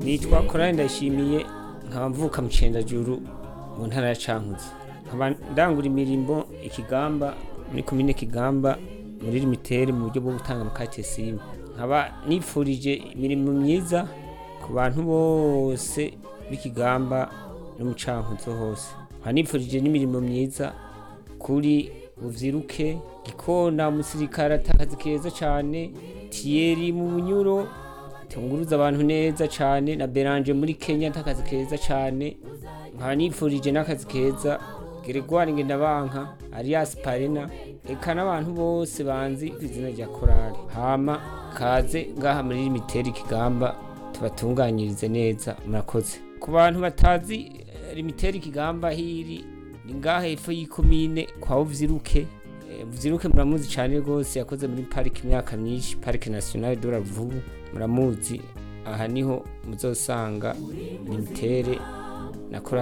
nitwa korari ndashimiye nkaba mvuka mu cendajuru mu ntara ya cankuzo nkaba ndangura imirimo ikigamba muri komine kigamba muri limitere mu buryo bwo gutanga amakate simu nkaba nifurije imirimo myiza ku bantu bose b'ikigamba no mu cankuzo hose nkaba nifurije n'imirimo myiza kuri buvyiruke gikona umusirikare atakazi keza cane tiyeri mu bunyuro tunguruza abantu neza cane na beranje muri kenya atakazi keza cane nkaba nifurije n'akazi keza Gregoire Ngendabanka Arias Parena eka n'abantu bose banzi ku izina rya korali hama kaze ngaha muri limiteri kigamba tubatunganyirize neza murakoze ku bantu batazi eh, limiteri kigamba hiri ni ngaha hepfo y'ikomine kwa uvyiruke Eh, muvyiruke muramuzi cane rwose yakoze muri parike imyaka myinshi parike nationale de la Ruvubu muramuzi aha niho muzosanga limitere na korali